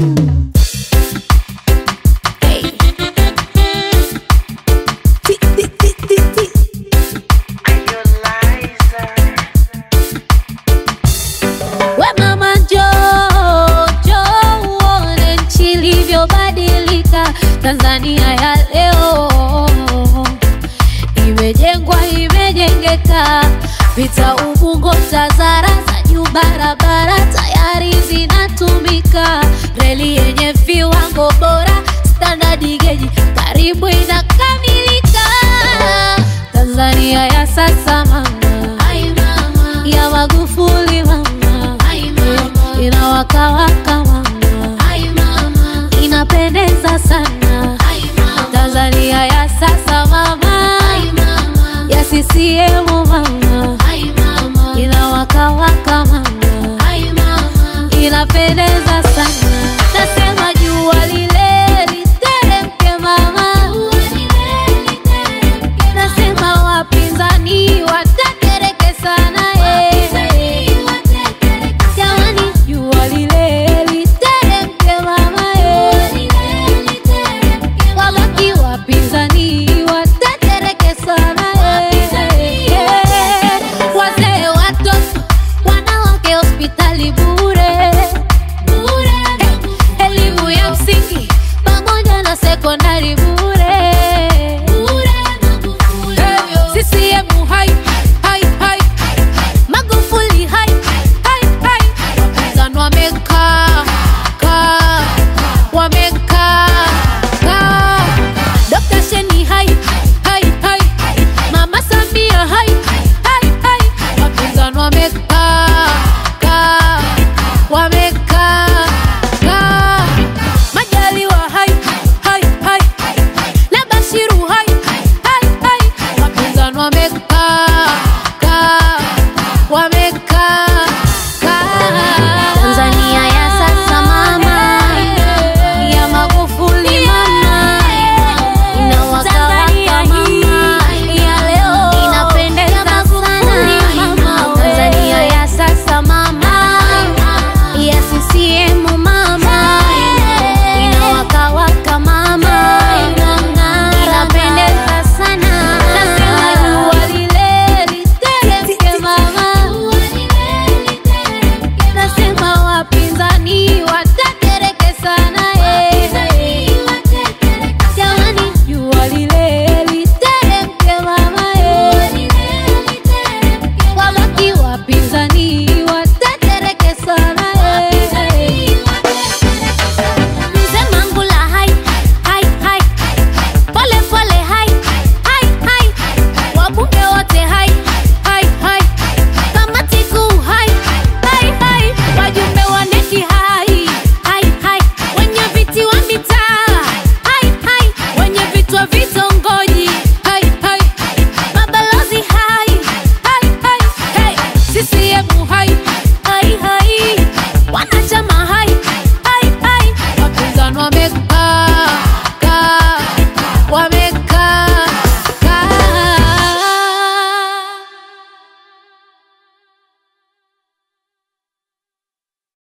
Hey. Ti, ti, ti, ti, ti. We mama njoo, njoo uone nchi ilivyobadilika. Tanzania ya leo imejengwa, imejengeka. Vita Ubungo, Tazara za juu, barabara tayari zinatumika. Reli yenye viwango bora, standard geji karibu inakamilika. Tanzania ya sasa mama, ya Magufuli mama, inawakawaka mama, inapendeza sana. Tanzania ya sasa mama, ya CCM mama, inawakawaka mama, inapendeza sana. Nasema jua lile literemke mama, nasema wapinzani watakereke sana eh. Jamani, jua lile literemke mama eh. Wabaki wapinzani watakereke sana eh. Eh. Wazee, watoto, wanawake hospitali bure Eh, elimu ya msingi pamoja na sekondari bure Eh, CCM hai hai hai Magufuli hai hai hai Wapinzani wamekaa kaa wame